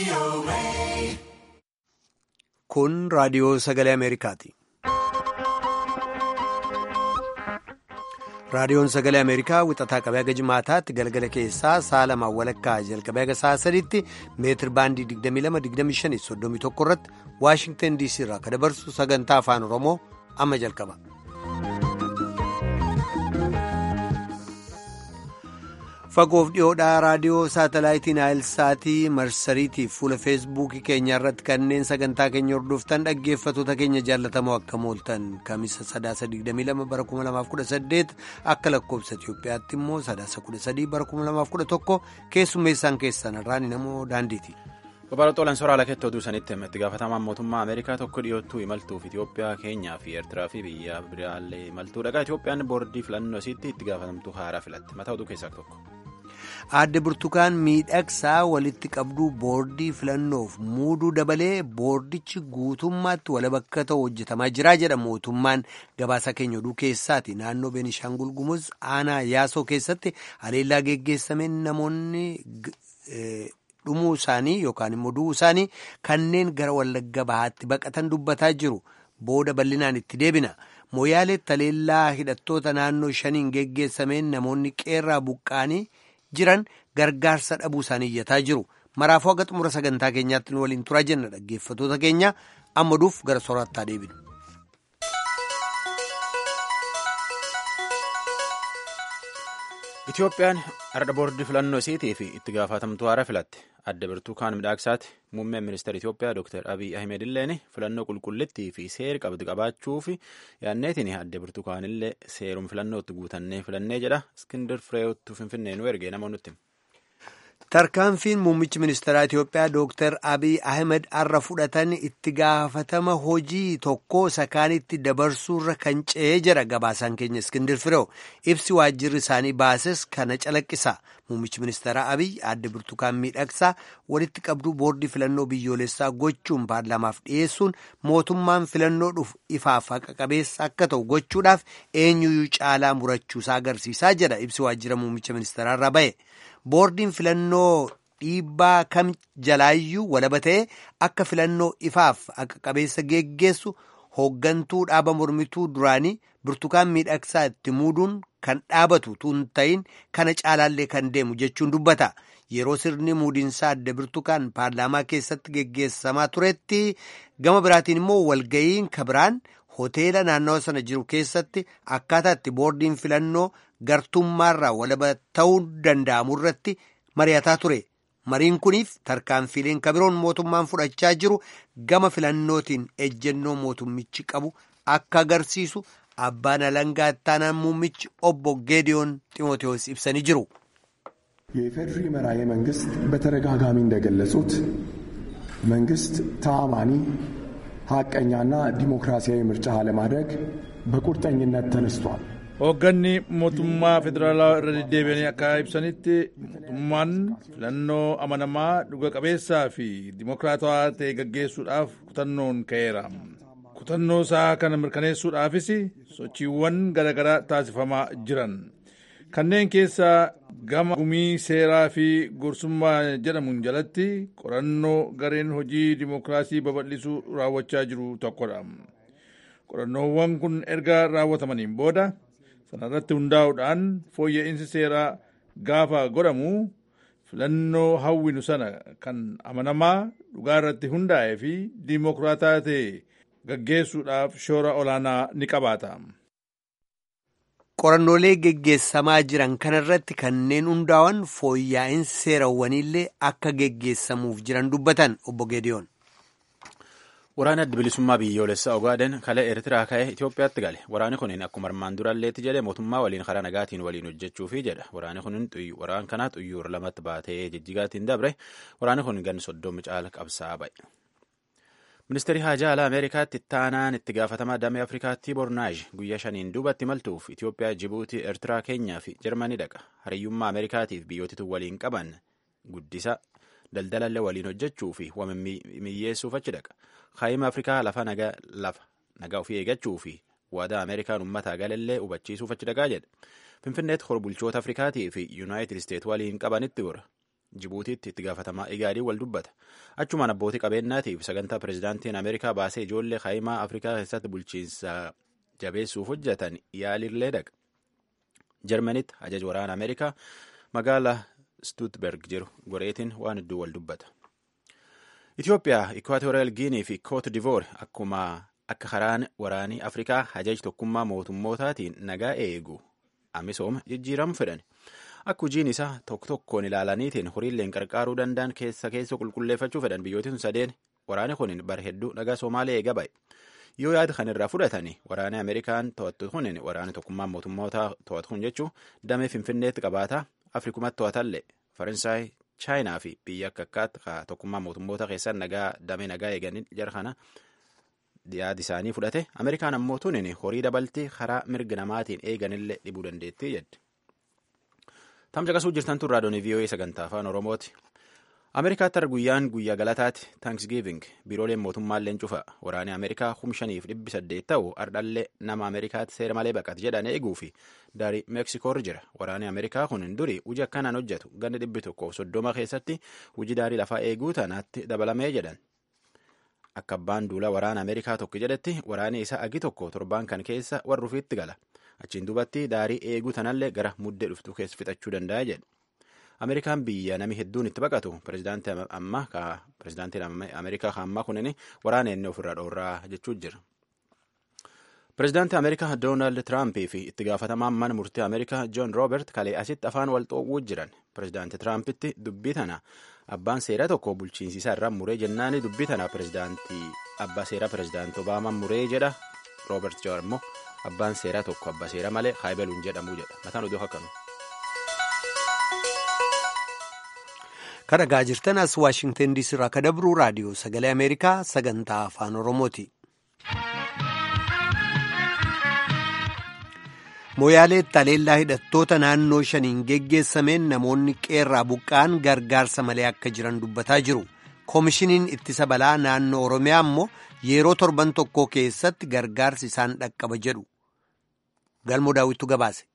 Kun raadiyoo sagalee Ameerikaati. Raadiyoon sagalee Ameerikaa wixataa qabee haga jimaataatti galgala keessaa sa'a lamaan walakkaa jalqabee haga sa'a sadiitti meetir baandii 22-25-31 irratti Waashingtan DC irraa kan dabarsu sagantaa afaan Oromoo amma jalqaba. Fagoof dhiyoodhaa raadiyoo saatalaayitiin Naayilsaatii marsariitii fuula feesbuukii keenya irratti kanneen sagantaa keenya hordoftan dhaggeeffattoota keenya jaallatamoo akka mooltan kamisa sadaasa 22 bara 2018 akka lakkoobsa Itiyoophiyaatti immoo sadaasa 13 bara 2011 keessummeessaan keessan irraan namoo daandiiti. Babal'oolaan soraa lakeetti oduu sanitti itti gaafatamaan mootummaa Ameerikaa tokko dhiyoottuu imaltuuf Itiyoophiyaa keenyaa fi Eertiraa fi biyya biraallee imaltuu dhagaa Itiyoophiyaan boordii filannoo isiitti itti gaafatamtuu haaraa filatti mataa oduu keessaa tokko. Aadde Burtukaan miidhagsaa walitti qabduu boordii filannoof muuduu dabalee boordichi guutummaatti wala bakka ta'u hojjetamaa jira jedha mootummaan gabaasa keenya oduu keessaati naannoo Beenishaangul Gumuz aanaa yaasoo keessatti haleellaa geggeessameen namoonni dhumuu isaanii yookaan immoo du'uu isaanii kanneen gara wallagga bahaatti baqatan dubbataa jiru booda bal'inaan itti deebina. Mooyaaleetti haleellaa hidhattoota naannoo shaniin geggeessameen namoonni qeerraa buqqaanii. jiran gargaarsa dhabuu isaanii iyyataa jiru maraafuu haga xumura sagantaa keenyaatti nu waliin turaa jenna dhaggeeffattoota keenya amma duuf gara soorattaa deebinu. Itiyoophiyaan har'a boordii filannoo isiitii fi itti gaafatamtuu haaraa filatte adda birtukaan midhaaksaati muummeen ministeera Itiyoophiyaa Dr. Abiy Ahmed illeen filannoo qulqullittii fi seera qabdu qabaachuuf yaanneetiin adda birtukaanillee seerum filannootti guutannee filannee jedha iskindir fireewoottu finfinnee nu ergee nama nutti. Tarkaanfiin muummichi ministeeraa Itiyoophiyaa Dr. Abiy Ahmed har'a fudhatan itti gaafatama hojii tokko sakaanitti dabarsuurra kan ce'ee jira gabaasaan keenya Iskindir Fireew ibsi waajjirri isaanii baases kana calaqqisa. Muummichi ministeeraa Abiy adda burtukaan miidhagsaa walitti qabduu boordii filannoo biyyoolessaa gochuun paarlaamaaf dhiyeessuun mootummaan filannoo dhufu ifaaf haqa qabeessa akka ta'u gochuudhaaf eenyuyyuu caalaa murachuusaa agarsiisaa jedha ibsi waajjira muummicha ministeeraa irraa ba'e. boordiin filannoo dhiibbaa kam jalaayyuu walaba ta'ee akka filannoo ifaaf haqa qabeessa geggeessu hooggantuu dhaaba mormituu duraanii burtukaan miidhagsaa itti muuduun kan dhaabatu tun ta'in kana caalaallee kan deemu jechuun dubbata yeroo sirni muudiinsaa adda burtukaan paarlaamaa keessatti geggeessamaa turetti gama biraatiin immoo walga'iin kabiraan hoteela naannawa sana jiru keessatti akkaataa itti boordiin filannoo gartummaarraa walaba ta'uu danda'amu irratti mari'ataa ture mariin kuniif tarkaanfiileen kabiroon mootummaan fudhachaa jiru gama filannootiin ejjennoo mootummichi qabu akka agarsiisu abbaan alangaa ittaanaan muummichi obbo geediyoon ጢሞቴዎስ ibsanii jiru. የኢፌዴሪ መራሄ መንግስት በተደጋጋሚ እንደገለጹት መንግስት ተአማኒ ሀቀኛና ዲሞክራሲያዊ ምርጫ ለማድረግ በቁርጠኝነት ተነስቷል። hoogganni mootummaa federaalaa irra deddeebi'anii akka ibsanitti mootummaan filannoo amanamaa dhuga qabeessaa fi dimokiraatawaa ta'e gaggeessuudhaaf kutannoon ka'eera. kutannoo isaa kana mirkaneessuudhaafis sochiiwwan garaagaraa taasifamaa jiran kanneen keessaa gama gumii seeraa fi gorsummaa jedhamuun jalatti qorannoo gareen hojii dimokiraasii babal'isuu raawwachaa jiru tokkodha. qorannoowwan kun erga raawwatamaniin booda sanarratti hundaa'uudhaan fooyya'insi seeraa gaafa godhamu filannoo hawwinu sana kan amanamaa dhugaa irratti hundaa'ee fi diimokiraataa ta'e gaggeessuudhaaf shoora olaanaa ni qabaata. qorannoolee geggeessamaa jiran kanarratti kanneen hundaa'an fooyya'insi seerawwaniillee akka geggeessamuuf jiran dubbatan obbo Geediyoon. Waraana adda bilisummaa biyyoolessaa Ogaaden kalee Eertiraa ka'ee Itoophiyaatti gale. Waraanni kun akkuma armaan duralleetti jedhe mootummaa waliin karaa nagaatiin waliin hojjechuufi jedha. Waraanni kun waraan kanaa xuyyoora lamatti baatee jijjigaatiin dabre. Waraanni kun gan soddomu caala qabsaa ba'e. Ministeerri Haajaa Alaa Ameerikaatti ittaanaan itti gaafatamaa damee Afrikaatti Bornaaj guyyaa shaniin duubatti imaltuuf Itoophiyaa, Jibuutii, Eertiraa, Keenyaa fi Jarmanii dhaqa. Hariyyummaa Ameerikaatiif biyyootitu waliin qaban guddisa daldalallee waliin hojjechuu fi wamimiyyeessuuf achi dhaqa. Kaayima Afrikaa lafa nagaa ofii eeggachuu fi waadaa Ameerikaan uummataa galallee hubachiisuuf achi dhaqaa jedha. Finfinneetti horbulchoota Afrikaatii fi Yuunaayitid Isteet waliin qabanitti gora. Jibuutiitti itti gaafatamaa igaadii wal dubbata. Achumaan abbootii qabeenyaatiif sagantaa pirezidaantiin Ameerikaa baasee ijoollee kaa'imaa Afrikaa keessatti bulchiinsa jabeessuuf hojjetan yaalillee dhaqa. Jarmanitti ajaja waraana Ameerikaa magaalaa Stuutberg jiru goreetiin waan hedduu wal dubbata. Itoophiyaa, Ikwaatooriyal Giinii fi Koot Divoor akkuma akka karaan waraanii Afrikaa hajaj tokkummaa mootummootaatiin nagaa eegu amisooma jijjiiramu fedhan. Akka hojiin isaa tokko tokkoon ilaalaniitiin horiilleen qarqaaruu danda'an keessa keessa qulqulleeffachuu fedhan biyyootni sadeen waraani kun bara hedduu nagaa Somaalee eega ba'e. Yoo yaada kan irraa fudhatani waraanni Ameerikaan to'attu kun waraanni tokkummaa mootummootaa to'atu kun jechuun damee Finfinneetti qabaataa Afrikumatti to'atallee Faransaay, Chaayinaa fi biyya akka akkaatti tokkummaa mootummoota keessaa nagaa damee nagaa eeganii jara kana yaada isaanii fudhate Ameerikaan ammoo tunin horii dabaltee karaa mirga namaatiin eeganillee dhibuu dandeettii jedhe. Tamsa qasuu jirtan tun raadiyoon VOA sagantaa afaan Oromooti. Ameerikaatti har'a guyyaan guyyaa galataati Thanksgiving biirooleen mootummaalleen cufa waraanni Ameerikaa kum shaniif dhibbi saddeet ta'u ardhallee nama Ameerikaatti seera malee baqate jedhan eeguu fi daarii Meksikoorra jira. Waraanni Ameerikaa kun duri hojii akkanaan hojjetu ganna dhibbi tokkoof soddoma keessatti hojii daarii lafaa eeguu tanaatti dabalamee jedhan. Akka abbaan duula waraana Ameerikaa tokko jedhetti waraanni isaa agi tokko torbaan kan keessa warra ofiitti gala. Achiin duubatti daarii eeguu tanallee gara muddee dhuftuu keessa fixachuu danda'a jedhe. Ameerikaan biyya namni hedduun itti baqatu pirezidaantii ammaa ka pirezidaantiin Ameerikaa ammaa kunin waraana inni ofirraa dhoorraa jechuu jira. Pirezidaantii Ameerikaa Doonaald Tiraampii fi itti gaafatamaan mana murtii Ameerikaa Joon Roobert kalee asitti afaan wal xoowwuu jiran. Pirezidaantii Tiraampitti dubbii tana abbaan seeraa tokko bulchiinsi isaa irraa muree jennaani dubbii tana pirezidaantii abbaa seeraa pirezidaantii Obaamaan muree jedha. Roobert Joon immoo abbaan seeraa tokko abbaa seeraa malee haayibaluun jedhamu jedha. Mataan oduu akkami. Kan dhagaa jirtan as Waashingtan diisii irraa kan dabru raadiyoo sagalee Ameerikaa sagantaa afaan Oromooti. Mooyaaleetti haleellaa hidhattoota naannoo shaniin geggeessameen namoonni qeerraa buqqa'an gargaarsa malee akka jiran dubbataa jiru. Koomishiniin ittisa balaa naannoo Oromiyaa immoo yeroo torban tokko keessatti gargaarsi isaan dhaqqaba jedhu. Galmoo daawwittu gabaase.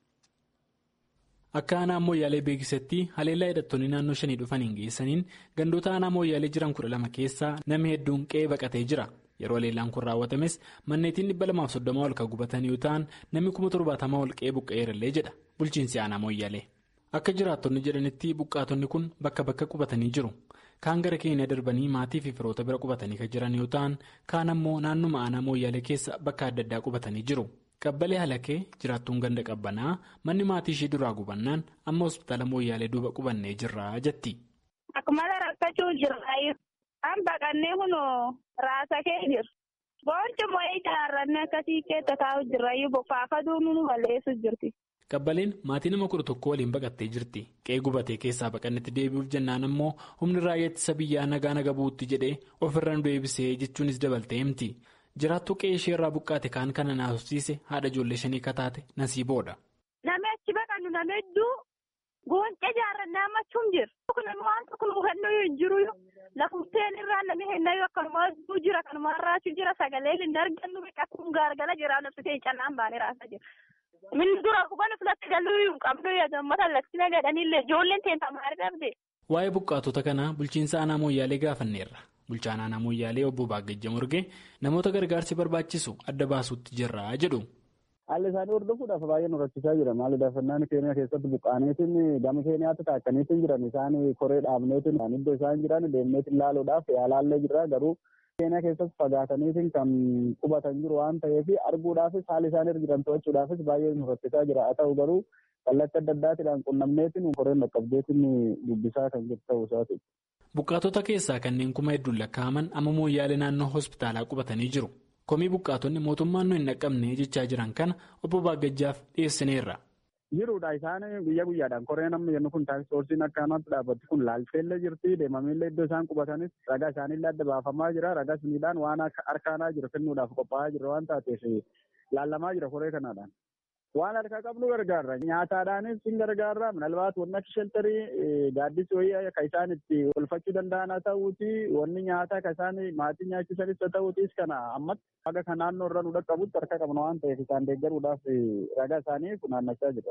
Akka aanaa mooyyaalee beeksisetti haleellaa hidhattoonni naannoo shanii dhufaniin geessaniin gandoota aanaa mooyyaalee jiran kudha lama keessaa namni hedduun qe'ee baqatee jira. Yeroo haleellaan kun raawwatames manneetiin dhibba lamaaf soddoma ol kan gubatan yoo ta'an namni kuma torbaatamaa ol qe'ee buqqa'eerallee jedha bulchiinsi aanaa mooyyaalee. Akka jiraattonni jedhanitti buqqaatonni kun bakka bakka qubatanii jiru. Kaan gara keenya darbanii maatii fi firoota bira qubatanii kan jiran yoo ta'an kaan ammoo naannuma aanaa mooyyaalee keessa bakka adda addaa qubatanii jiru. Qabbalee halakee jiraattuun ganda qabbanaa manni maatii ishee duraa gubannaan amma hospitaala mooyyaalee duuba qubannee jirra jetti. Akkuma rakkachuu jirra. An baqannee kunoo raasa kee jiru. Boonci moo'ee ijaarrannee akkasii keessa taa'u jirra. Bokkaafaduu nu balleessu jirti. Qabbaleen maatii nama kudha tokko waliin baqattee jirti. Qe'ee gubatee keessaa baqannetti deebi'uuf jennaan ammoo humni raayyaa ittisa biyyaa nagaa naga buutti jedhee ofirra nu deebisee jechuunis dabaltee himti. Jiraattuu qe'ee ishee irraa buqqaate kaan kana naasofsiise haadha ijoollee shanii kataate nasiiboodha. Namni achi baqannu nama hedduu gooncee ijaarrannee ammachuun jira. Kun waan tokko nu hubannoo hin jiru lafufteen irraa namni hennayyuu akkanuma jira kanuma raachuu jira sagalee hin argannu akkuma gaargala jira nabsitee callaan baanee raasaa jira. Min dura hubannu filatti galuu hin qabnu uummata laksina jedhanillee ijoolleen teenta maal dhabde. Waa'ee buqqaatota kanaa bulchiinsa aanaa mooyyaalee gaafanneerra. Bulchaan aanaa mooyyaalee obbo Baagejja Morgee namoota gargaarsi barbaachisu adda baasuutti jirra jedhu. Haalli isaanii hordofuudhaaf baay'ee nu rakkisaa jira. Maali daafannaan keenya keessatti buqqaaneetiin gama keenyaatti taakkaniitiin jiran isaan koree dhaabneetiin iddoo isaan jiran deemneetiin ilaaluudhaaf yaalaallee jirra garuu keenya keessatti fagaataniitiin kan qubatan jiru waan ta'eef arguudhaafis haala isaan irra jiran to'achuudhaafis baay'ee nu rakkisaa jira. Haa ta'u garuu kallattii adda addaatiidhaan qunnamneetiin koreen dhaqqabdeetiin dubbisaa kan jiru ta'uu isaati. Buqqaatota keessaa kanneen kuma hedduun lakkaa'aman amma mooyyaalee naannoo hospitaalaa qubatanii jiru. Komii buqqaatonni mootummaan nu hin dhaqqabne jechaa jiran kana obbo Baagajjaaf dhiyeessineerra. Jiruudha isaan guyyaa guyyaadhaan koreen amma jennu kun taaksisoorsiin akkanatti dhaabbatti kun laalteellee jirti deemamillee iddoo isaan qubatanis ragaa isaaniillee adda baafamaa jira ragaa suniidhaan waan harkaanaa jiru kennuudhaaf qophaa'aa jira waan taateef laallamaa jira koree kanaadhaan. Waan harkaa qabnu gargaarra nyaataadhaanis hin gargaarra minalbaat wanni akka sheltarii gaaddis wayii kan isaan itti olfachuu danda'an haa ta'uuti wanni nyaataa kan isaan maatii nyaachisanis haa ta'uutis kana ammatti haga kan naannoo irra nu dhaqqabutti harka qabna waan ta'eef isaan deeggaruudhaaf ragaa isaanii funaannachaa jira.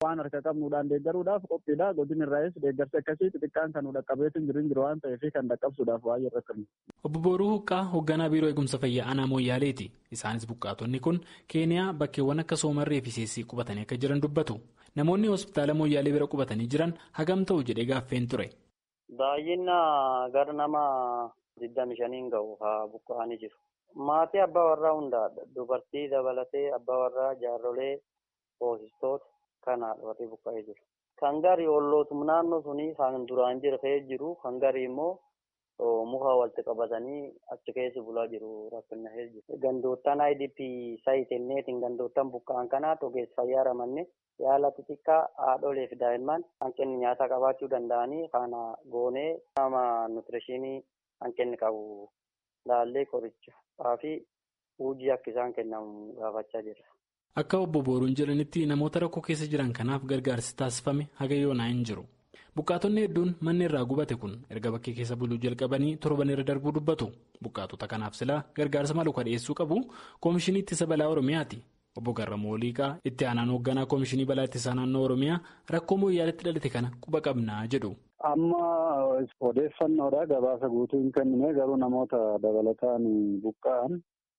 waan harka qabnuudhaan deeggaruudhaaf qophiidha godin irraayis deeggarsi akkasii xixiqqaan kan dhaqqabeetu hin jiru hin jiru waan ta'eef kan dhaqqabsuudhaaf baay'ee rakkannu. Obbo Booruu Huqqaa hoogganaa biiroo eegumsa fayyaa aanaa Mooyaaleeti. Isaanis buqqaatonni kun Keeniyaa bakkeewwan akka Soomarree fi Seessii qubatanii akka jiran dubbatu. Namoonni hospitaala Mooyaalee bira qubatanii jiran hagam ta'u jedhee gaaffeen ture. Baay'ina gara nama digdami shaniin ga'u haa buqqa'anii jiru. Maatii abbaa warraa hundaadha. Dubartii dabalatee abbaa warraa jaarrolee hoosistoota kanaadha warri buqqa'ee jiru. Kan garii ollootum naannoo sunii kan duraan jirtee jiru kan garii immoo muka walitti qabatanii achi keessa bulaa jiru rakkina jiru. Gandoottan IDP saayitenneetiin gandoottan buqqa'an kanaa ogeessa fayyaa ramanne yaala xixiqqaa haadholee fi daa'imman hanqinni nyaataa qabaachuu danda'anii kana goonee nama nuutirishinii hanqinni qabu laallee qorichaa fi hojii akka isaan kennamu gaafachaa jira. Akka obbo Booruun jedhanitti namoota rakkoo keessa jiran kanaaf gargaarsi taasifame haga yoonaa hin jiru. Buqqaatonni hedduun manni irraa gubate kun erga bakkee keessa buluu jalqabanii torban irra darbuu dubbatu. Buqqaatota kanaaf silaa gargaarsa malu kan dhiyeessuu qabu Koomishinii Ittisa Balaa Oromiyaati. Obbo Garramuu Oliiqaa itti aanaan hoogganaa Koomishinii Balaa Ittisaa Naannoo Oromiyaa rakkoo mooyyaaletti dhalate kana quba qabnaa jedhu. Amma odeeffannoodha gabaasa guutuu hin kennine garuu namoota dabalataan buqqa'an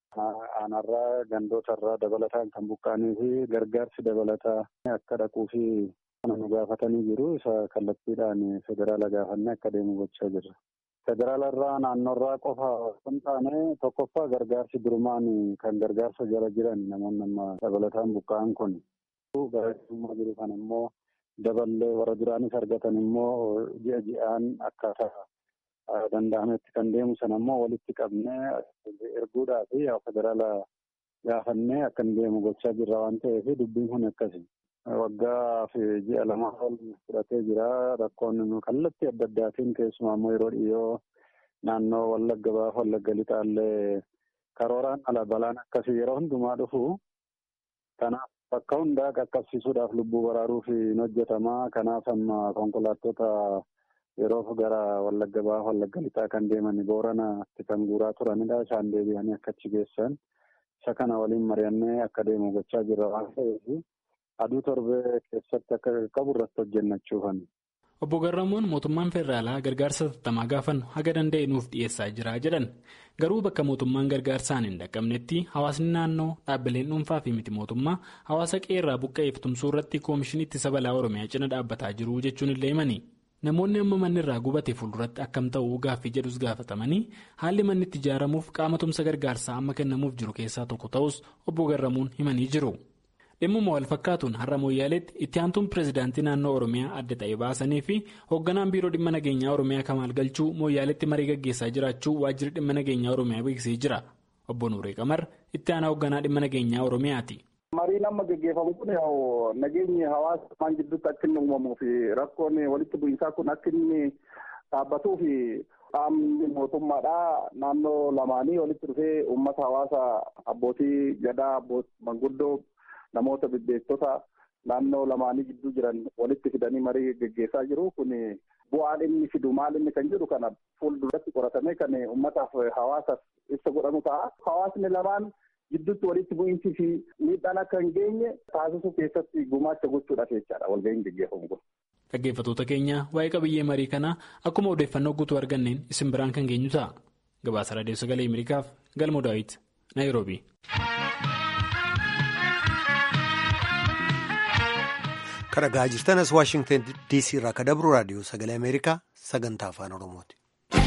aanarraa gandootarraa dabalataan kan buqqa'anii fi gargaarsi dabalataa akka dhaquu fi kana nu gaafatanii jiru isa kallattiidhaan federaala gaafannee akka deemu gochaa jirra. Federaalarraa naannoorraa qofa osoo taane tokkoffaa gargaarsi durumaan kan gargaarsa jala jiran namoonni amma dabalataan buqqa'an kun garaagarummaa jiru kan immoo daballee warra duraanis argatan immoo ji'a ji'aan akkaataa danda'ametti kan deemu sana immoo walitti qabnee erguudhaa fi federaala gaafannee akka hin deemu gochaa jirra waan ta'eef dubbiin kun akkasi. Waggaa fi ji'a lama ol fudhatee jira rakkoon kallattii adda addaatiin keessumaa immoo yeroo dhiyoo naannoo wallagga baaf wallagga lixaallee karooraan ala balaan akkasii yeroo hundumaa dhufu kanaaf bakka hundaa qaqqabsiisuudhaaf lubbuu baraaruuf hin hojjetamaa kanaaf amma konkolaattota yeroof gara wallagga baaf wallagga lixaa kan deeman booranatti kan guuraa turanidha isaan deebi'anii akka achi geessan isa kana waliin mari'annee akka deemu gochaa jirra waan ta'eef aduu torbee keessatti akka qabu irratti hojjennachuufan. Obbo Garramuun mootummaan federaalaa gargaarsa tattamaa gaafannu haga danda'e nuuf dhiyeessaa jira jedhan garuu bakka mootummaan gargaarsaan hin dhaqqabnetti hawaasni naannoo dhaabbileen dhuunfaa fi miti mootummaa hawaasa qeerraa buqqa'eef tumsuu irratti koomishinii ittisa balaa oromiyaa cina dhaabbataa jiru jechuun illee himani. Namoonni amma manni irraa gubate fuulduratti akkam ta'uu gaaffii jedhus gaafatamanii haalli manni itti ijaaramuuf qaama tumsa gargaarsaa amma kennamuuf jiru keessaa tokko ta'us obbo Garramuun himanii jiru. Dhimmuma wal fakkaatuun har'a mooyyaaleetti itti aantuun pireezidaantii naannoo Oromiyaa adda ta'e baasanii fi hoogganaan biiroo dhimma nageenyaa Oromiyaa Kamaal Galchuu mooyyaaleetti marii gaggeessaa jiraachuu waajjirri dhimma nageenyaa Oromiyaa beeksisee jira. Obbo Nuuree Qamar itti aanaa hoogganaa dhimma nageenyaa Oromiyaati. Mariin amma gaggeeffamu kun nageenyi hawaasa maan gidduutti akka inni uumamuu fi rakkoon walitti bu'iinsaa kun akka inni dhaabbatuu fi qaamni mootummaadhaa naannoo lamaanii walitti dhufee uummata hawaasa abbootii gadaa manguddoo namoota bebbeektota naannoo lamaanii gidduu jiran walitti fidanii marii gaggeessaa jiru kun bu'aan inni fidu maal inni kan jedhu kana fuulduratti qoratamee kan uummataaf hawaasaaf ibsa godhamu ta'a. Hawaasni lamaan gidduutti walitti bu'iinsi fi miidhaan akka hin geenye taasisuu keessatti gumaacha gochuudhaaf jechaadha walga'iin gaggeeffamu kun. Dhaggeeffattoota keenya waa'ee qabiyyee marii kanaa akkuma odeeffannoo guutuu arganneen isin biraan kan geenyu ta'a. Gabaasa Raadiyoo Sagalee Ameerikaaf Galmoo Daawit, Naayiroobii. Kan dhagaa jirtanas Waashingtan DC irraa kan dabru raadiyoo sagalee Ameerikaa sagantaa afaan Oromooti.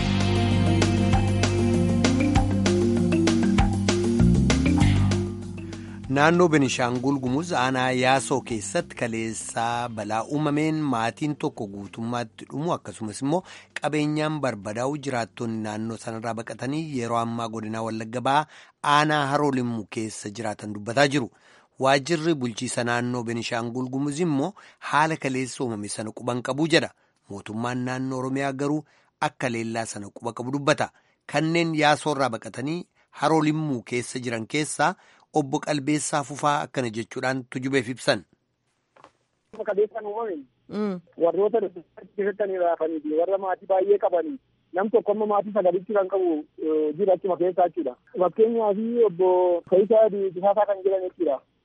Naannoo Benishaangul Gumuz aanaa Yaasoo keessatti kaleessaa balaa uumameen maatiin tokko guutummaatti dhumu akkasumas immoo qabeenyaan barbadaa'u jiraattonni naannoo sanarraa baqatanii yeroo ammaa godinaa Wallagga ba'aa aanaa Haroo Limmuu keessa jiraatan dubbataa jiru. Waajjirri bulchiisa naannoo Benishaangul Gumuz immoo haala kaleessa uumame sana quban qabu jedha. Mootummaan naannoo Oromiyaa garuu akka leellaa sana quba qabu dubbata. Kanneen yaasoorraa baqatanii haroo limmuu keessa jiran keessaa obbo Qalbeessaa Fufaa akkana jechuudhaan tujubeef ibsan. Qabeessaan uumame warroota keessatti raafanii fi warra maatii baay'ee qabanii nam tokko amma maatii sagalitti kan qabu jira achuma keessa jechuudha. Fakkeenyaaf obbo Faayisaa Bisaasaa kan jiran jechuudha.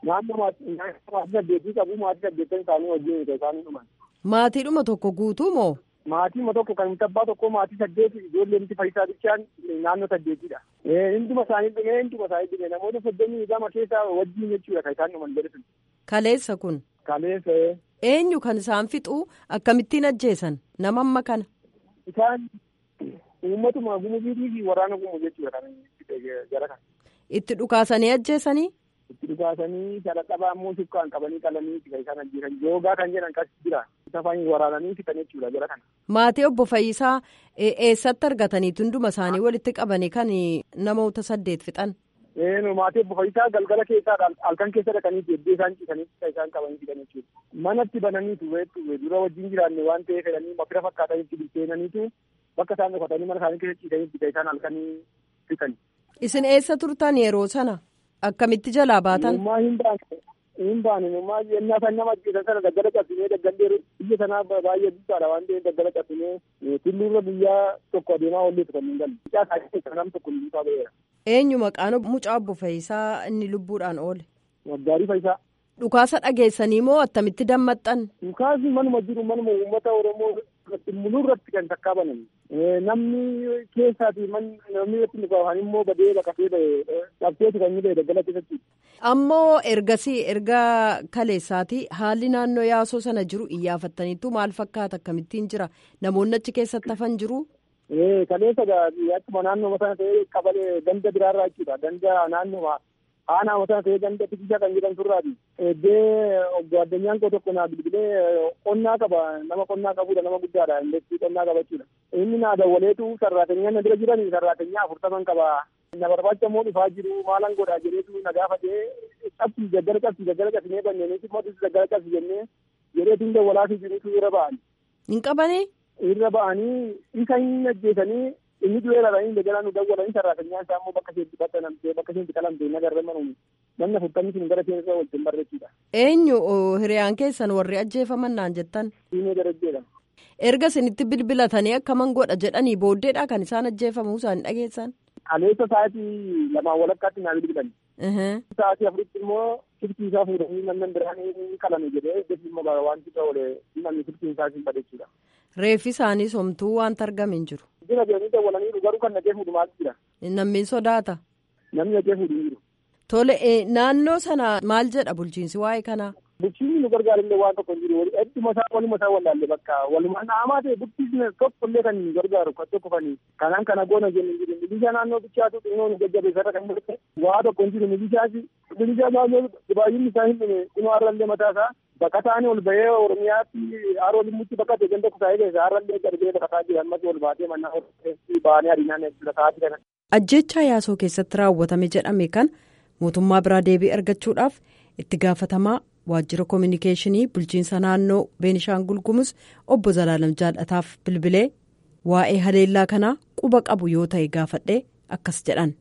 naannoo maatii saddeetii qabu maatii saddeettan isaanii wajjin isaanii dhuman. Maatiidhuma tokko guutuu moo? Maatiima tokko kan tabbaa tokko maatii saddeeti ijoolleemti fayyisaa bichaan naannoo saddeetidha. Hinduma isaanii dhume hinduma isaanii dhume namoota soddomii gama keessa wajjin jechuudha kan isaan dhuman jedhe sun. Kaleessa kun. Kaleessa. Eenyu kan isaan fixuu akkamittiin ajjeesan nama amma kana. Isaan uummatuma gumuziitii fi waraana gumu jechuudha kan jara kana. Itti dhukaasanii ajjeesanii. Itti dhukaasanii shalaqqabaa ammoo sukkaan qabanii qalanii kan isaan ajjeesan joogaa kan jedhan kas jira. Safaan waraananii fixan jechuudha jara kana. Maatii obbo Fayyisaa eessatti argatanii hunduma isaanii walitti qabanii kan namoota saddeet fixan. Maatii obbo Fayyisaa galgala keessaa halkan keessa dhaqanii jeddee isaan ciisanii isaan qabanii fixan jechuudha. Manatti bananiitu dura wajjin jiraanne waan ta'eef jedhanii mafira fakkaatanitti bilcheenaniitu bakka isaan dhokatanii mana isaanii keessa ciisanii kan isaan halkanii fixan. Isin eessa turtan yeroo sana? Akkamitti jalaa baatan? Ummaa hin baane. Hin baane ummaa yennaa san nama ajjeesan sana daggala cabsinee daggallee biyya sanaa baay'ee guddaadha waan ta'eef daggala cabsinee tulluurra biyyaa tokko adeemaa olleetu kan hin galle. Mucaa isaa nam tokko lubbuu ba'eera. Eenyu maqaan mucaa obbo Fayyisaa inni lubbuudhaan oole? Waggaarii Fayyisaa. Dhukaasa dhageessanii moo attamitti dammaxxan? Dhukaasni manuma jiru manuma uummata Oromoo mul'urratti kan takkaa banan. Namni keessaati namni irratti dhukaafan immoo badee baqatee ba'e dhabseetu kan inni ba'e daggala keessatti. Ammoo ergasii erga kaleessaati haalli naannoo yaasoo sana jiru iyyaafattaniitu maal fakkaata akkamittiin jira namoonni achi keessatti hafan jiru. Kaleessa akkuma naannoo sana ta'ee qabalee ganda biraarraa jechuudha ganda naannoo aanaa sana ta'ee ganda tikisa kan jedhan turraati. Eddee obbo addunyaan koo tokko naa bilbilee qonnaa qaba nama qonnaa qabudha nama guddaadha indeetti qonnaa qaba jechuudha. Inni naa dawwaleetu sarraatenyaa na bira jiran sarraatenyaa afurtaman qaba. Na barbaacha immoo dhufaa jiru maalan godhaa jedheetu na gaafatee cabsi gaggara cabsi gaggara cabsinee banneeniiti mootis gaggara cabsi jennee jedheetu hin dawwalaafii jirutu irra ba'an. Hin qabanii? Irra ba'anii isa hin ajjeesanii inni du'ee raranii dagalaa nu dawwalanii sarraatenyaa isaa immoo bakka isheetti baxanamtee bakka isheetti qalamtee nagarra manuun namni afurtamni sun gara seensa wajjin barreessudha. Eenyu hiriyaan keessan warri ajjeefaman naan jettan? Diinee darajjeedha. Erga isinitti bilbilatanii akkaman godha jedhanii booddeedha kan isaan ajjeefamuu isaanii dhageessan? Kaleessa sa'aatii lamaan walakkaatti naa bilbilan. Sa'aatii afuritti immoo siftii isaa fuudhanii namni biraan ni qalame jedhee eeggatni immoo wanti ta'e namni siftiin isaa siin badhechuudha. Reeffi isaanii somtuu wanta argame hin jiru. Jira deemanii dawwalanii garuu kan naqee fuudhu maal jira? Namni sodaata. Namni naqee fuudhu hin jiru. Tole naannoo sana maal jedha bulchiinsi waa'ee kanaa? Bulchiinsi nu gargaarullee waan tokko hin jiru. Hedduma isaa waluma isaa wallaalle bakka walumaa naamaa ta'e bulchiinsi tokko illee kan gargaaru kan tokko kan kanaan kana goona jennu hin jiru. Milishaa naannoo bichaatu xinnoo nu jajjabeessarra kan jiru waa tokko hin jiru. Milishaasi milishaa naannoo baay'inni isaa hin dhume xinnoo har'allee mataa isaa baqataan ol bahee Oromiyaatti haroo limmutti bakkate ganda kusaa'ee keessa har'allee darbee baqataa jira ammas ol baatee mannaa baanee arinaan lafaati kana. Ajjechaa yaasoo keessatti raawwatame jedhame kan mootummaa biraa deebii argachuudhaaf itti gaafatamaa waajjira koominikeeshinii bulchiinsa naannoo beenishaangul gumuz obbo Zalaalam Jaallataaf bilbilee waa'ee haleellaa kanaa quba qabu yoo ta'e gaafadhee akkas jedhan.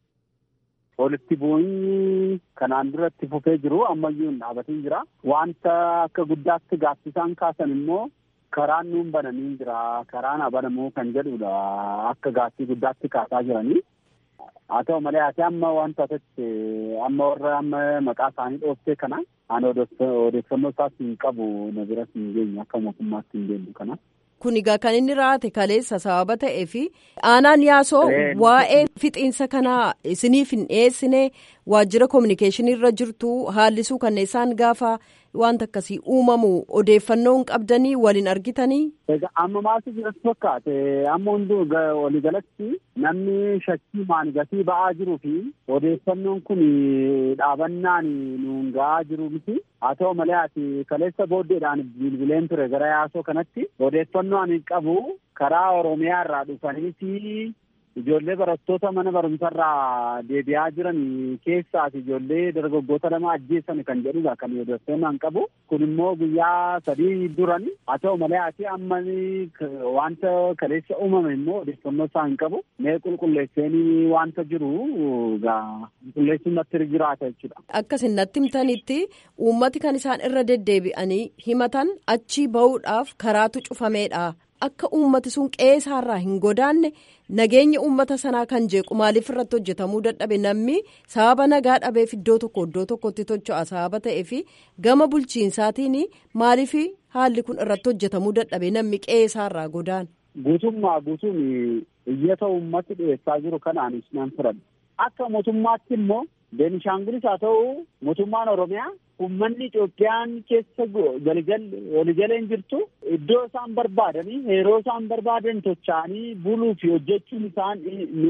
Walitti bu'iinsi kanaan duratti fufee jiru ammayyuu hin dhaabatiin jira. Wanta akka guddaatti gaaffisaan kaasan immoo karaan nuun bananii jira. Karaan banamuu kan jedhudha. Akka gaaffii guddaatti kaasaa jiranii. Haa ta'u malee ati amma wanta asitti amma warra amma maqaa isaanii dhooftee kana ani odeeffannoo isaas hin qabu na biras hin geenye akka mootummaatti hin geenyu kana. Kun egaa kan inni raate kaleessa sababa ta'ee fi aanaan yaasoo waa'ee fixiinsa kanaa isiniif hin dhiyeessine waajjira koominikeeshinii irra jirtu haallisuu kan isaan gaafa wanta akkasii uumamu odeeffannoo hin qabdanii waliin argitanii. Egaa amma maaltu jiratti fakkaate amma hunduu waliigalatti namni shakkii maan gatii ba'aa jiruu fi odeeffannoon kun dhaabannaan nuun ga'aa jiru miti. Haa ta'u malee ati kaleessa booddeedhaan bilbileen ture gara yaasoo kanatti odeeffannoo ani qabu karaa Oromiyaa irraa dhufaniiti ijoollee barattoota mana barumsarraa deebi'aa jiran keessaas ijoollee dargaggoota lama ajjeessan kan jedhudha kan odeeffannoo an qabu. Kun immoo guyyaa sadii duran haa ta'u malee ati amma wanta kaleessa uumame immoo odeeffannoo isaa hin qabu. Mee qulqulleesseenii wanta jiru qulqulleessuun natti jiraata jechuudha. Akkasin natti himtanitti uummati kan isaan irra deddeebi'anii himatan achi bahuudhaaf karaatu cufameedha. akka uummati sun qe'eesaarraa hin godaanne nageenya uummata sanaa kan jeequ maaliif irratti hojjetamuu dadhabe namni sababa nagaa dhabeef iddoo tokko iddoo tokkotti tocho'a sababa ta'eef gama bulchiinsaatiin maaliif haalli kun irratti hojjetamuu dadhabe namni qe'eesaarraa godaan. Guutummaa guutuun iyyata uummati dhiyeessaa jiru kanaanis nan fudhadha. Akka mootummaatti immoo Beenishaangulis haa ta'u mootummaan Oromiyaa uummanni Itoophiyaan keessa waligaleen jirtu iddoo isaan barbaadanii yeroo isaan barbaadan tocha'anii buluu fi hojjechuun isaan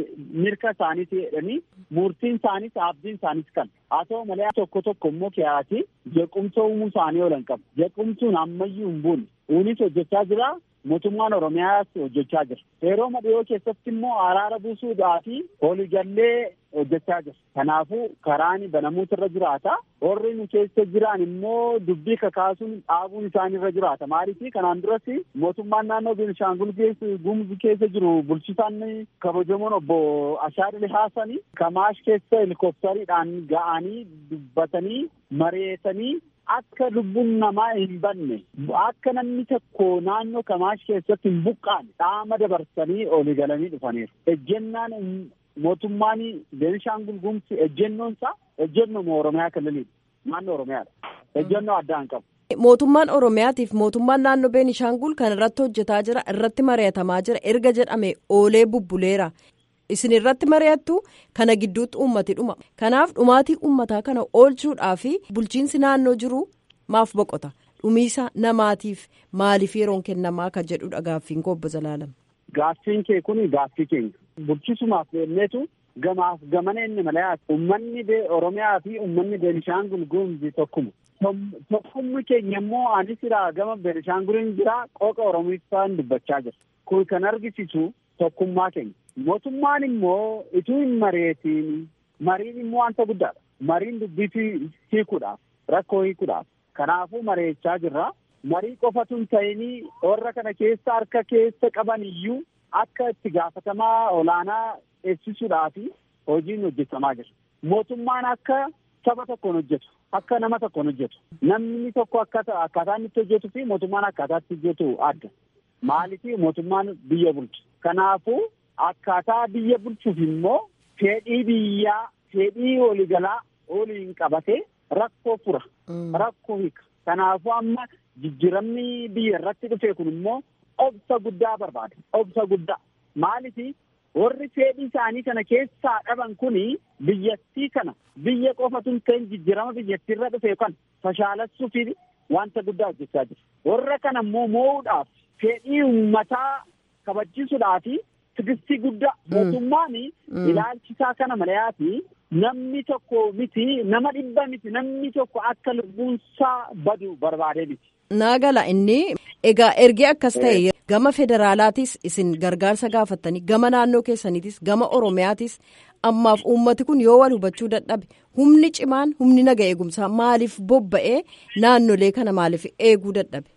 mirga isaaniiti jedhanii murtiin isaaniis abdiin isaaniis kan haa ta'u malee tokko tokko immoo kiyaasii jeequmsa uumuu isaanii oolan qabu jeequmsuun ammayyuu hin buune uunis hojjechaa jira mootummaan oromiyaas hojjechaa jira yeroo madhiyoo keessatti immoo araara buusuudhaa fi waliigallee hojjechaa jira kanaafuu karaan banamuutu irra jiraata warri nu keessa jiran immoo dubbii kakaasuun dhaabuun isaan irra jiraata maaliif kanaan duras mootummaan naannoo beenishaangul gumuz keessa jiru bulchisaan kabajamoon obbo Ashaadil Haasani kamaash keessa helikooftariidhaan ga'anii dubbatanii mareetanii akka lubbuun namaa hin banne akka namni tokko naannoo kamaash keessatti hin buqqaane dhaama dabarsanii olii galanii dhufaniiru. Ejjennaan mootummaan Beenishaangul Gumuz ejjennoon isaa ejjennoo Oromiyaa kalaliidha. Naannoo Oromiyaadha. Ejjennoo addaa hin qabu. Mootummaan Oromiyaatiif mootummaan naannoo Beenishaangul kan irratti hojjetaa jira irratti mari'atamaa jira erga jedhame oolee bubbuleera. Isin irratti mari'attu kana gidduutti uummati dhuma. Kanaaf dhumaatii uummataa kana oolchuudhaaf bulchiinsi naannoo jiru maaf boqota. Dhumiisa namaatiif maaliif yeroon kennamaa kan jedhudha gaaffiin koo obbo Zalaalam. Gaaffiin kee kun gaaffii keenya. Bulchisumaaf deemneetu gamaaf gamana inni malayaati. Uummanni Oromiyaa fi uummanni Beenishaangul Gumuz tokkuma. Tokkumni keenya immoo anis irraa gama Beenishaanguliin jira qooqa Oromiifaan dubbachaa jira. Kun kan argisiisu tokkummaa keenya. Mootummaan immoo ituu hin mari'atiin mariin immoo wanta guddaadha. Mariin dubbii hiikuudhaaf rakkoo hiikuudhaaf. Kanaafuu mari'achaa jirra. Marii qofatu hin ta'inii warra kana keessa harka keessa qaban iyyuu akka itti gaafatamaa olaanaa eegsisuudhaaf hojiin hojjetamaa jira. Mootummaan akka saba tokkoon hojjetu. Akka nama tokkoon hojjetu. Namni tokko akkaataa inni itti hojjetuu fi mootummaan akkaataa itti hojjetu adda. Maaliif mootummaan biyya bulchu. Kanaafuu akkaataa biyya bulchuuf immoo fedhii biyyaa fedhii waliigalaa waliin qabatee rakkoo fura. Rakkoo hiika. Kanaafuu amma jijjiiramni biyya irratti dhufe kun immoo obsa guddaa barbaada. Obsa guddaa. Maaliif warri fedhii isaanii kana keessaa dhaban kuni biyyattii kana biyya qofatu hin ta'in jijjiirama biyyattii irra dhufe kan fashaalessuuf wanta guddaa hojjechaa jiru. Warra kana immoo moo'uudhaaf fedhii uummataa kabachiisuudhaaf tigistii guddaa mootummaan ilaalchisaa kana malayaati namni tokko miti nama dhibba miti namni tokko akka lubbuunsaa badu barbaadee miti. Naa gala inni egaa ergi akkas ta'e gama federaalaatis isin gargaarsa gaafattanii gama naannoo keessaniitis gama oromiyaatis ammaaf uummati kun yoo wal hubachuu dadhabe humni cimaan humni naga eegumsaa maaliif bobba'ee naannolee kana maaliif eeguu dadhabe.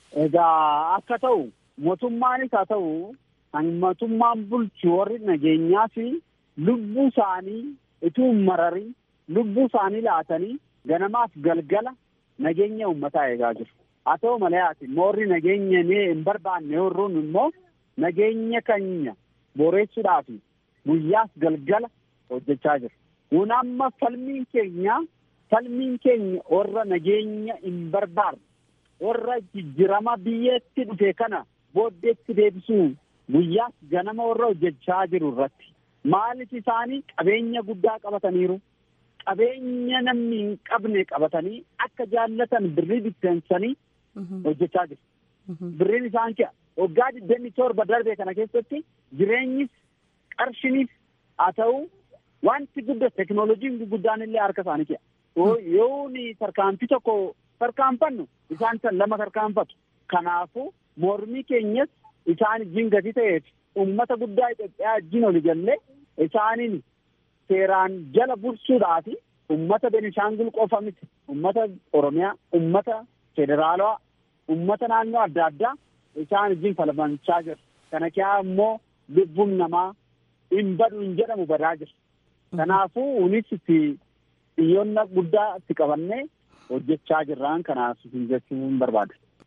Egaa akka ta'u mootummaanis haa ta'u kan mootummaan bulchu warri nageenyaa fi lubbuu isaanii ituu hin mararin lubbuu isaanii laatanii ganamaaf galgala nageenya uummataa eegaa jiru. Haa ta'u malee ati moorri nageenya hin barbaanne warroon immoo nageenya keenya boreessuudhaaf guyyaas galgala hojjechaa jiru. Kun amma falmiin keenya falmiin keenya warra nageenya hin barbaanne warra jijjiirama biyyatti dhufe kana booddeetti deebisuu guyyaas ganama warra hojjechaa jiru irratti. Maaliif isaanii qabeenya guddaa qabataniiru. Qabeenya namni hin qabne qabatanii akka jaallatan birrii bitteensanii hojjechaa jiru. Birriin isaan ki'a. Waggaa digdamii torba darbe kana keessatti jireenyis qarshiniif haa ta'u wanti guddaa teknooloojiin guddaan illee harka isaanii ki'a. Yoo tarkaanfii tokko tarkaanfannu isaan san lama tarkaanfatu. Kanaafuu mormii keenyas isaan wajjin gadi ta'eef uummata guddaa Itoophiyaa wajjin oli jallee isaaniin seeraan jala bulchuudhaaf uummata Benishaangul qofa miti uummata Oromiyaa uummata federaalawaa uummata naannoo adda addaa isaan wajjin falmachaa jiru. Kana kiyaa immoo lubbuun namaa hin badu hin jedhamu badaa jira. Kanaafuu unis itti xiyyoonna guddaa itti qabannee hojjechaa jirraan kanaaf hin jechuun barbaada.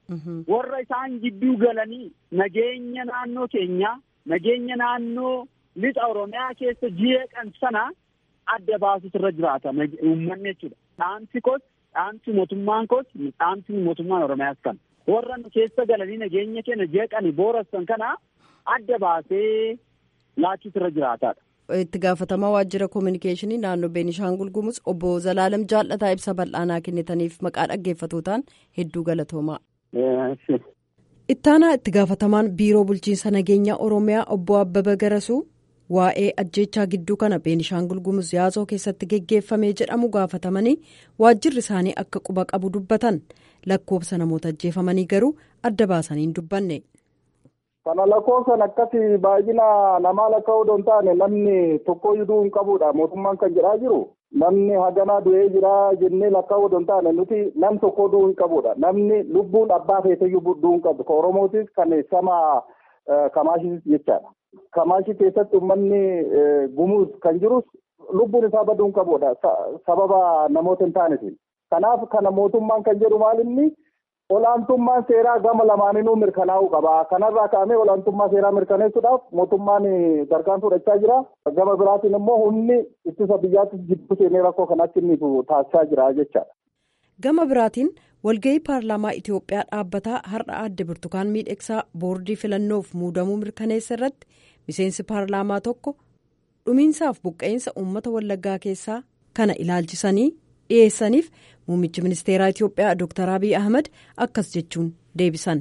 warra isaan gidduu galanii nageenya naannoo keenyaa nageenya naannoo lixa oromiyaa keessa jeeqan sana adda baasutu irra jiraata uummanni jechuudha. Dhaamsi koos dhaamsi mootummaan koos dhaamsi mootummaan oromiyaas kan warra nu keessa galanii nageenya keenya jeeqanii boorassan kana adda baasee laachuutu irra jiraataadha. itti gaafatamaa waajjira koominikeeshinii naannoo beenishaangul gumuz obbo zalaalam jaallataa ibsa bal'aanaa kennitaniif maqaa dhaggeeffatotaan hedduu galatoomaa. ittaanaa itti gaafatamaan biiroo bulchiinsa nageenyaa oromiyaa obbo abbaba garasuu waa'ee ajjeechaa gidduu kana beenishaangul gumuz yaasoo keessatti geggeeffamee jedhamu gaafatamanii waajjirri isaanii akka quba qabu dubbatan lakkoofsa namoota ajjeefamanii garuu adda baasanii hin dubbanne. kana lakkoofsan akkasi baay'ina namaa lakkaa'uu odoo hin taane namni tokkoyyuu hin qabudha mootummaan kan jedhaa jiru namni haganaa du'ee jira jennee lakkaa'uu odoo hin taane nuti nam tokko du'uu hin qabudha namni lubbuun abbaa feeteyyuu du'uu hin qabdu kan oromootis kan sama kamaashis jechaadha kamaashii keessatti uummanni gumuus kan jirus lubbuun isaa baduu hin qabudha sababa namoota hin taanetiin kanaaf kana mootummaan kan jedhu maalinni olaantummaan seeraa gama lamaaninuu mirkanaa'uu qaba. Kanarraa ka'amee olaantummaa seeraa mirkaneessuudhaaf mootummaan gargaan fudhachaa jira. Gama biraatiin immoo humni ittisa biyyaattis gidduu seenee rakkoo kanatti inni taasisaa jira jechaadha. Gama biraatiin walgahii paarlaamaa Itoophiyaa dhaabbataa har'a adde Burtukaan Miidhegsaa boordii filannoof muudamuu mirkaneessa irratti miseensi paarlaamaa tokko dhumiinsaaf buqqa'insa uummata wallaggaa keessaa kana ilaalchisanii dhiyeessaniif muummichi ministeeraa Itoophiyaa Dr. አብይ አህመድ አካስ ጀቹን ዴቢሰን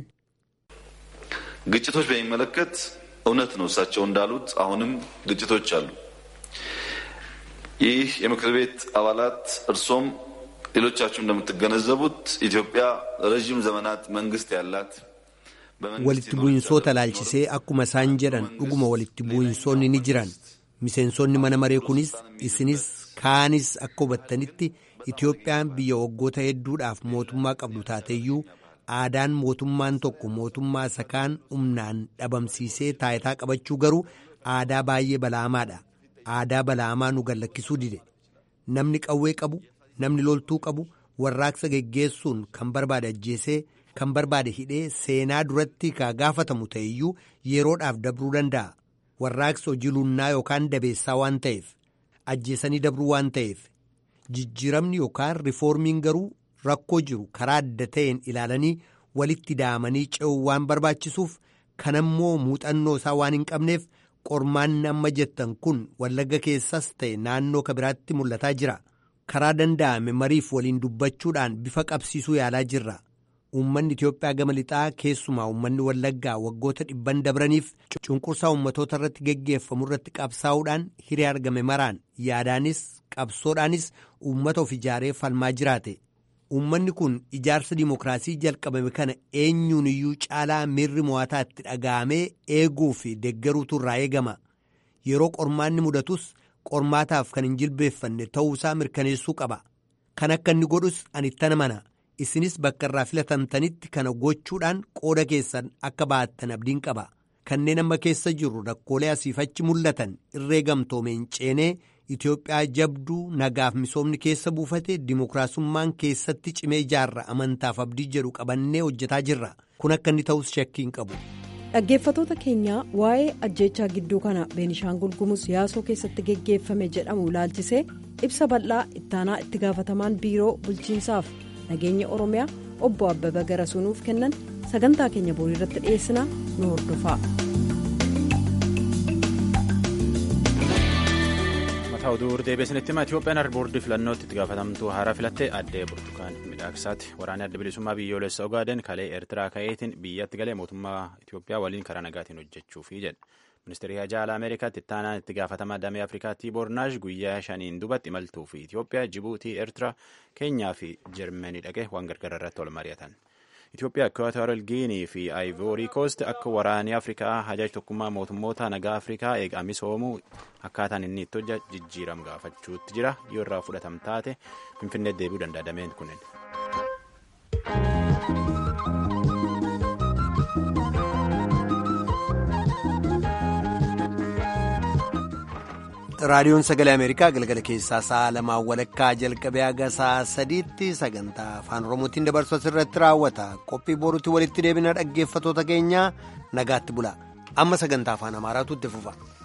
ግጭቶች በሚመለከት እውነት ነው እሳቸው እንዳሉት አሁንም ግጭቶች አሉ። ይህ የምክር ቤት አባላት እርሶም ሌሎቻችሁ እንደምትገነዘቡት ኢትዮጵያ ረዥም ዘመናት መንግስት ያላት walitti bu'insoota laalchisee akkuma isaan jedhan dhuguma walitti bu'insoonni ni jiran miseensonni mana maree kunis isinis kaanis akka hubattanitti Itoophiyaan biyya waggoota hedduudhaaf mootummaa qabdu taateyyuu aadaan mootummaan tokko mootummaa isa kaan humnaan dhabamsiisee taayitaa qabachuu garuu aadaa baay'ee balaamaadha. Aadaa balaamaa nu gallakkisuu dide. Namni qawwee qabu, namni loltuu qabu, warraaqsa geggeessuun kan barbaade ajjeesee, kan barbaade hidhee seenaa duratti kaa gaafatamu ta'eyyuu yeroodhaaf dabruu danda'a. Warraaqsa hojii lunnaa yookaan dabeessaa waan ta'eef, ajjeesanii dabruu waan ta'eef. jijjiiramni yookaan rifoormiin garuu rakkoo jiru karaa adda ta'een ilaalanii walitti daamanii ce'uu waan barbaachisuuf kanammoo muuxannoo isaa waan hin qabneef qormaanni amma jettan kun wallagga keessas ta'e naannoo kabiraatti mul'ataa jira karaa danda'ame mariif waliin dubbachuudhaan bifa qabsiisuu yaalaa jirra uummanni Itoophiyaa gama lixaa keessumaa uummanni wallaggaa waggoota dhibban dabraniif cunqursaa uummatoota irratti geggeeffamu irratti qabsaa'uudhaan hiree argame maraan yaadaanis qabsoodhaanis uummata of ijaaree falmaa jiraate uummanni kun ijaarsa dimookiraasii jalqabame kana eenyuun iyyuu caalaa miirri mo'ataa itti dhaga'amee eeguu fi deeggaruutu irraa eegama yeroo qormaanni mudatus qormaataaf kan hin jilbeeffanne ta'uusaa mirkaneessuu qaba kan akka inni godhus ani ittana mana isinis bakka irraa filatamtanitti kana gochuudhaan qooda keessan akka baattan abdiin qaba kanneen amma keessa jirru rakkoolee asiif achi mul'atan irree gamtoomeen ceenee Itoophiyaa jabduu nagaaf misoomni keessa buufate dimookiraasummaan keessatti cimee ijaarra amantaaf abdii jedhu qabannee hojjetaa jirra kun akka inni ta'us shakkii hin qabu. dhaggeeffatoota keenyaa waa'ee ajjeechaa gidduu kana beenishaangul gumuz yaasoo keessatti geggeeffame jedhamu ilaalchisee ibsa bal'aa ittaanaa itti gaafatamaan biiroo bulchiinsaaf nageenya oromiyaa obbo abbaba garasuunuuf kennan sagantaa keenya boorii irratti dhiyeessinaa nu hordofaa. oduu deebiisanitti hima Itoophiyaan harboordii filannootti itti gaafatamtuu haaraa filattee addee burtukaan midhaaksaati waraanni adda bilisummaa biyyoolessa ogaaden kalee eertiraa ka'eetiin biyyatti galee mootummaa Itoophiyaa waliin karaa nagaatiin hojjechuufi jedhe ministeerri hajaala ameerikaatti ittaanaan itti gaafatamaa damee afrikaa tiiboornaash guyyaa shaniin dubatti imaltuu fi Itoophiyaa jibuutii eertiraa keenyaa fi jarmanii dhaqee waan gargaara irratti wal mari'atan. Itoophiyaa Ekwaatooral Giinii fi Aayivoorii Koost akka waraanni Afrikaa hajaaj tokkummaa mootummoota nagaa Afrikaa eegaa misoomuu akkaataan inni itti hojja jijjiiram gaafachuutti jira yoo irraa fudhatam taate Finfinnee deebi'uu danda'a dameen kunneen. raadiyoon sagalee ameerikaa galgala keessaa sa'a lamaan walakkaa jalqabee haga sa'a sadiitti sagantaa afaan oromootiin dabarsu asirratti raawwata qophii boruutti walitti deebina dhaggeeffatoota keenyaa nagaatti bula amma sagantaa afaan amaaraatu itti fufa.